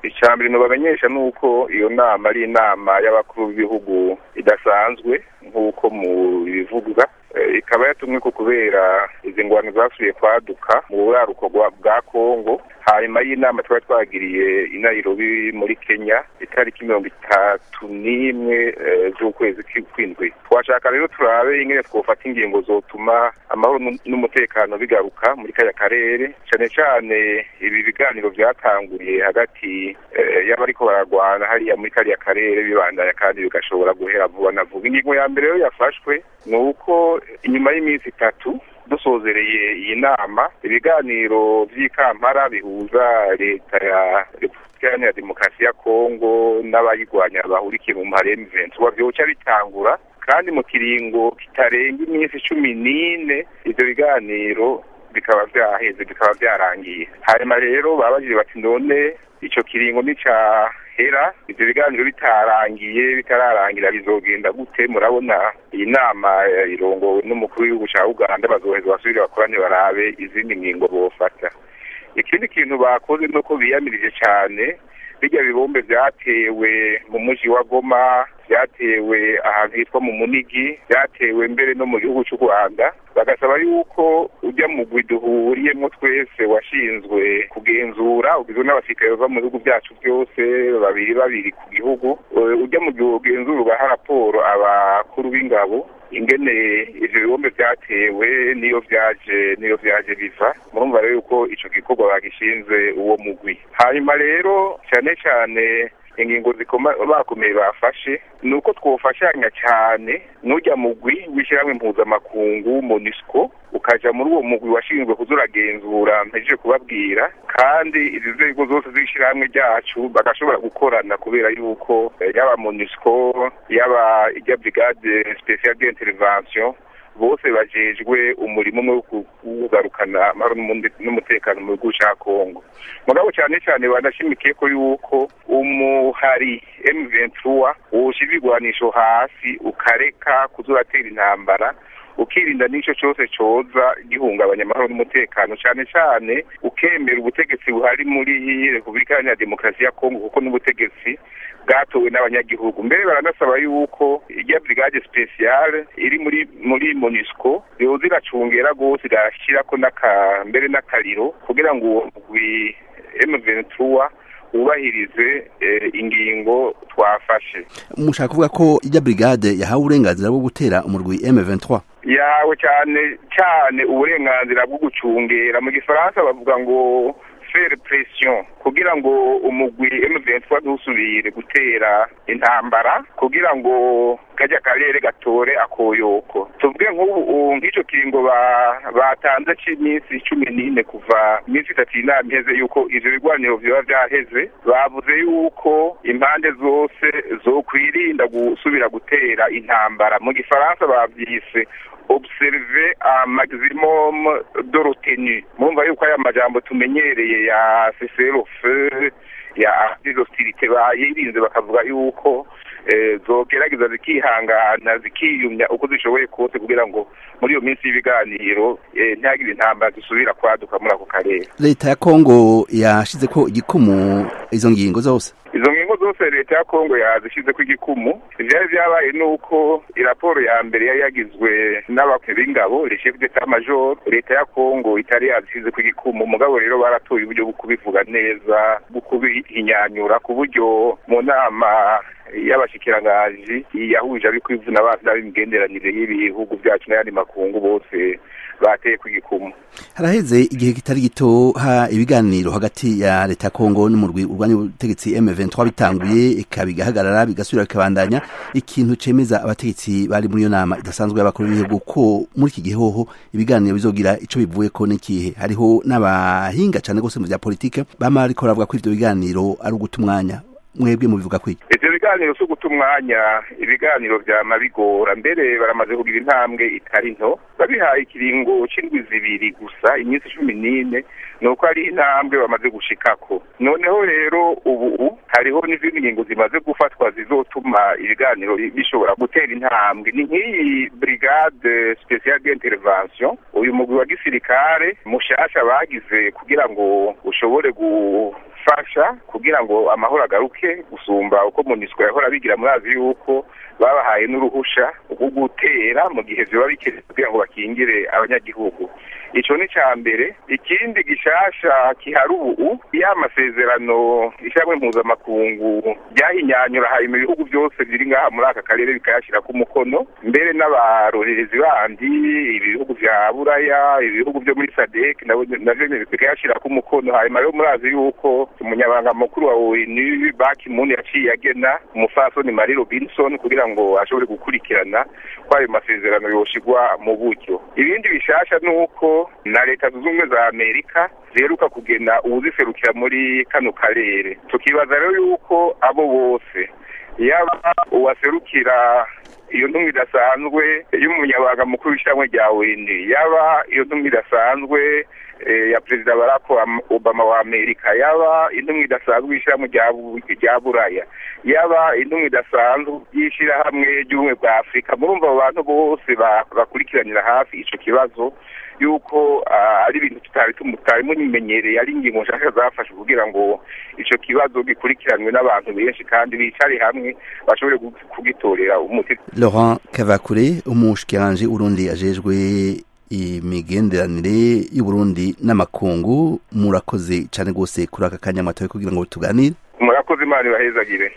icya mbere nubamenyesha ni uko iyo nama ari inama y'abakuru b'ibihugu idasanzwe nk'uko mu bivugwa ikaba yatumwe ko kubera izi ngwano zasubiye kwaduka mu buraruko bwa kongo hanyuma y'inama twari twagiriye i Nairobi muri kenya itariki mirongo itatu n'imwe z'ukwezi kw'indwi twashaka rero turabe ingene twofata ingingo zotuma amahoro n'umutekano bigaruka muri kaya karere cyane cyane ibi biganiro byatanguriye hagati y'abariko bararwana hariya muri kariya karere bibandanya kandi bigashobora guhera vuba na vuba ingingo ya mbere rero yafashwe ni uko inyuma y'iminsi itatu dusozereye iyi nama ibiganiro vy'ikampara bihuza leta ya repubulika iharanira demokarasi ya kongo n'abayigwanya bahurikiye mu mpare M23 vyoca bitangura kandi mu kiringo kitarenga iminsi cumi n'ine ivyo biganiro bikaba vyaheze bikaba vyarangiye hanyuma rero babajije bati none ico kiringo nica hera ivyo biganiro bitarangiye bitararangira bizogenda gute murabona iyi nama irongowe n'umukuru w'igihugu ca uganda bazoheza basubire bakorane barabe izindi ngingo bofata ikindi kintu bakoze nuko biyamirije cane birya bibombe vyatewe mu muji wa goma vyatewe ahantu hitwa mu munigi vyatewe mbere no mu gihugu c'u rwanda bagasaba yuko ujya mugwi duhuriyemwo twese washinzwe kugenzura ugizwe n'abasirikare bava mu bihugu vyacu byose babiri babiri ku gihugu ujya mu gihe ugenzura ugaha raporo abakuru b'ingabo ingene ivyo bibombe vyatewe niyo vyaje niyo vyaje biva murumva rero yuko ico gikorwa bagishinze uwo mugwi hanyuma rero cane cane ingingo zikoma bakomeye bafashe ni uko twofashanya cyane n'ujya mugwi w'ishyirahamwe mpuzamakungu monisco ukaja muri uwo mugwi washinzwe kuzuragenzura mpejeje kubabwira kandi izi nzego zose z'ishyirahamwe ryacu bagashobora gukorana kubera yuko yaba monisco yaba ijya brigade special d'intervention bose bajejwe umurimo umwe wo kugarukana amahoro n'umutekano mu gihugu ca kongo mugabo cyane cyane banashimikiye ko yuko umuhari M23 woshira ibigwanisho hasi ukareka kuzuratera intambara ukirinda n'ico cyose coza gihungabanya amahoro n'umutekano cyane cyane ukemera ubutegetsi buhari muri repubulika iharanira demokarasi ya kongo kuko n'ubutegetsi bwatowe n'abanyagihugu mbere baranasaba yuko irya brigade speciale iri muri muri monisco yoza iracungera rwose igashyirako n'aka mbere n'akariro kugira ngo uwo mugwi M23 wubahirize ingingo twafashe mushaka kuvuga ko ijya brigade yahawe uburenganzira bwo gutera umurwi M23 yawe cyane cyane uburenganzira bwo gucungera mu gifaransa bavuga ngo faire pression kugira ngo umugwi M23 dusubire gutera intambara kugira ngo kajya karere gatore akoyoko tuvuge nk'ubu nk'icyo kiringo batanze cy'iminsi cumi n'ine kuva iminsi itatu inama iheze yuko ivyo bigwaniro vyoba vyaheze bavuze yuko impande zose zokwirinda gusubira gutera intambara mu gifaransa bavyise observe a maximum de retenue mumva yuko aya majambo tumenyereye ya cessez-le-feu ya des hostilités bayirinze bakavuga yuko zogerageza zikihangana zikiyumya uko zishoboye kose kugira ngo muri iyo minsi y'ibiganiro ntihagire intambara zisubira kwaduka muri ako karere leta ya kongo yashize ko igikumu izo ngingo zose izo ngingo zose leta ya kongo yazishize ko igikumu ivyari vyabaye nuko iraporo ya mbere yari yagizwe n'abakwe b'ingabo le chef d'état major leta ya kongo itari yazishize ko igikumu mugabo rero baratoye uburyo bwo kubivuga neza bwo kubihinyanyura ku buryo mu nama y'abashikirangaji yahuje abiko ivuna basi n'ab'imigenderanire y'ibihugu vyacu n'ayandi makungu bose bateye ku gikumu haraheze igihe kitari gito ha ibiganiro hagati ya leta ya kongo n'umurwi urwanya ubutegetsi M23 bitanguye ikabigahagarara bigasubira bikabandanya ikintu cemeza abategetsi bari muri iyo nama idasanzwe y'abakuru b'ibihugu ko muri iki gihe hoho ibiganiro bizogira ico bivuyeko n'ikihe hariho n'abahinga cane gose mu vya politike bama bariko baravuga ko ivyo biganiro ari uguta umwanya mwebwe mubivuga kwiki ivyo biganiro si uguta umwanya ibiganiro vyama bigora mbere baramaze kugira intambwe itari nto babihaye ikiringo c'indwi zibiri gusa iminsi cumi n'ine ni uko ari intambwe bamaze gushikako noneho rero ubu hariho n'izindi ngingo zimaze gufatwa zizotuma ibiganiro bishobora gutera intambwe ni nk'iyi brigade special d'intervention uyu mugwi wa gisirikare mushasha bagize kugira ngo ushobore gu gufasha kugira ngo amahoro agaruke gusumba uko monisco yahora bigira murazi yuko babahaye n'uruhusha rwo gutera mu gihe vyoba bikenewe kugira ngo bakingire abanyagihugu ico ni ca mbere ikindi gishasha kihari ubu ya masezerano ishyirahamwe mpuzamakungu ryahinyanyura hanyuma ibihugu byose biri ngaha muri aka karere bikayashyirako umukono mbere n'abarorerezi bandi ibihugu vya buraya ibihugu vyo muri sadek navyo bikayashyirako umukono hanyuma rero murazi yuko umunyabanga mukuru wa onu baki muni yaciye agena umufasoni marie robinson kugira ngo ashobore gukurikirana ko ayo masezerano yoshigwa mu buryo ibindi bishasha ni uko na leta zunze ubumwe za amerika ziheruka kugena uwuziserukira muri kano karere tukibaza rero yuko abo bose yaba uwaserukira iyo ntumwa idasanzwe y'umunyabanga mukuru w'ishyirahamwe rya weni yaba iyo ntumwa idasanzwe ya perezida barack obama wa amerika yaba intumwa idasanzwe y'ishyirahamwe rya buraya yaba intumwa idasanzwe y'ishyirahamwe ry'ubumwe bwa afurika murumva abo bantu bose bakurikiranira hafi ico kibazo yuko ari ibintu tutari tutari mumenyereye ari ingingo nshasha zafashe kugira ngo ico kibazo gikurikiranwe n'abantu benshi kandi bicare hamwe bashobore kugitorera umuti Laurent Kavakure umushikiranje urundi ajejwe imigenderanire y'uburundi n'amakungu murakoze cane gose kuri aka kanya mwatoye kugira ngo tuganire murakoze imana ibahezagire